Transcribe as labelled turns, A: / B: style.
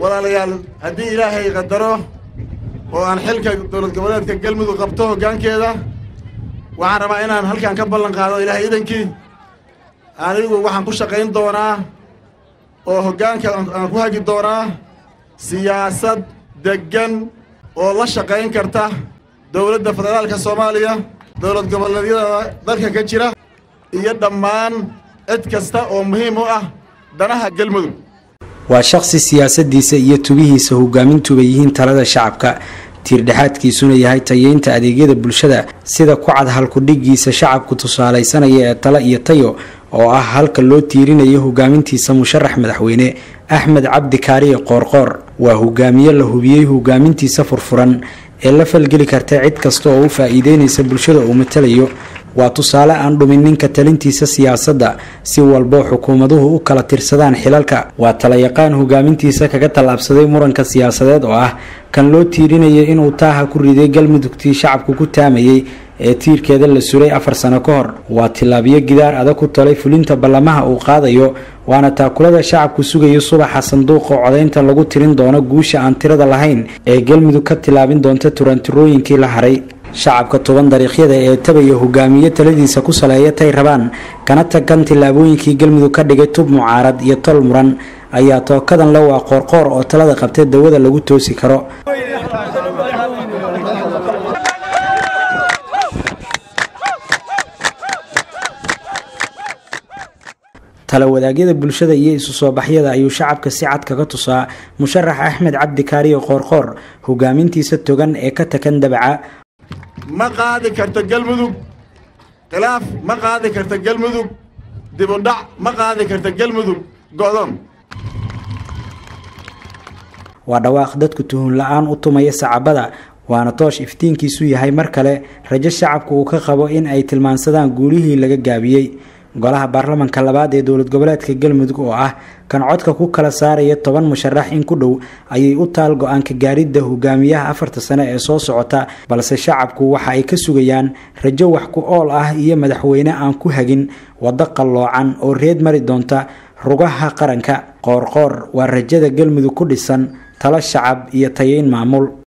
A: walaalayaal haddii ilaahay qadaro oo aan xilka dowlad goboleedka galmudug qabto hoggaankeeda waxaan rabaa inaan halkan ka ballan qaado ilaahay idankii anigu waxaan ku shaqayn doonaa oo hoggaanka aan ku hagi doonaa siyaasad deggan oo la shaqayn karta dowladda federaalka soomaaliya dowlad goboleedyada dalka ka jira iyo dhammaan cid kasta oo muhiim u ah danaha galmudug
B: waa shaqsi siyaasadiisa iyo tubihiisa hogaamintuba yihiin talada shacabka tiirdhexaadkiisuna yahay tayeynta adeegyada bulshada sida ku cad halkudhigiisa shacabku tusaalaysanaya ee tale iyo tayo oo ah halka loo tiirinayo hogaamintiisa musharax madaxweyne axmed cabdi kaariye qoorqoor waa hogaamiye la hubiyey hogaamintiisa furfuran ee la falgeli karta cid kasta oo u faa-iideynaysa bulshada uu matalayo waa tusaale aan dhumin ninka talintiisa siyaasadda si walbo xukuumaduhu u kala tirsadaan xilalka waa talayaqaan hogaamintiisa kaga tallaabsaday muranka siyaasadeed oo ah kan loo tiirinaya inuu taaha ku riday galmudugtii shacabku ku taamayey ee tiirkeeda la suray afar sano ka hor waa tilaabiyo gidaar adag ku talay fulinta ballamaha uu qaadayo waana taakulada shacabku sugayo subaxa sanduuqa codaynta lagu tirin doono guusha aan tirada lahayn ee galmudug ka tilaabin doonta turantirooyinkii la haray shacabka toban dariiqyada ee tabaya hogaamiye taladiisa ku saleeya tay rabaan kana tagan tillaabooyinkii galmudug ka dhigay tub mucaarad iyo tol muran ayaa tookadan le waa qoorqoor oo talada qabtay dawada lagu toosi karo talawadaagyada bulshada iyo isu soo baxyada ayuu shacabka si cad kaga tusaa musharax axmed cabdi kaariyo qoorqoor hogaamintiisa togan ee ka takan dabaca
A: ma qaadi karto galmudug khilaaf ma qaadi karto galmudug dibudhac ma qaadi karto galmudug go'doon
B: waa dhawaaq dadku tuhun la-aan u tumaya sacabada waana toosh iftiinkiisu yahay mar kale rajo shacabku uu ka qabo in ay tilmaansadaan guulihii laga gaabiyey golaha baarlamanka labaad ee dowlad goboleedka galmudug oo ah kan codka ku kala saaraya toban musharax in ku dhow ayay u taal go-aanka gaaridda hogaamiyaha afarta sane ee soo socota balse shacabku waxa ay ka sugayaan rajo wax ku ool ah iyo madaxweyne aan ku hagin waddo qalloocan oo reed mari doonta rugaha qaranka qoorqoor waa rajada galmudug ku dhisan talo shacab iyo tayeyn maamul